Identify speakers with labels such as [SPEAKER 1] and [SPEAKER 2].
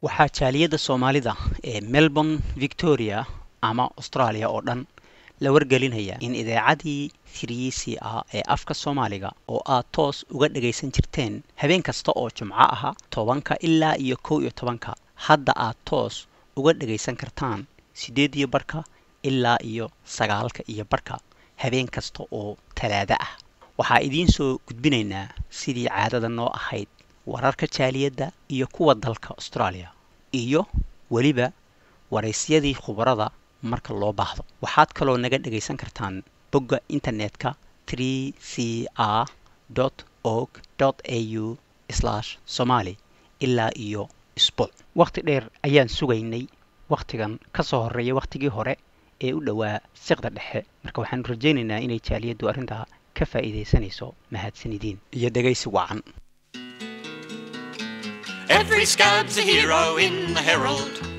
[SPEAKER 1] waxaa jaaliyadda soomaalida ee melbourne victoria ama australia oo dhan la wargelinaya in idaacadii tiriisi ah ee afka soomaaliga oo aad toos uga dhagaysan jirteen habeen kasta oo jumco aha tobanka ilaa iyo kow iyo tobanka hadda aad toos uga dhagaysan kartaan siddeed iyo barhka ilaa iyo sagaalka iyo barhka habeen kasta oo talaado ah waxaa idiin soo gudbinaynaa sidii caadada noo ahayd wararka jaaliyadda iyo kuwa dalka australia iyo weliba waraysyadii khubarada marka loo baahdo waxaad kaloo naga dhagaysan kartaan bogga internetka tree c r org au somali ilaa iyo isbuuc wakhti dheer ayaan sugaynay wakhtigan ka soo horreeya wakhtigii hore ee u dhowaa siqda dhexe marka waxaanu rajaynaynaa inay jaaliyaddu arrintaa ka faa'iidaysanayso mahadsanidiin iyo dhegaysi wacan
[SPEAKER 2] Every scab's a hero in the Herald.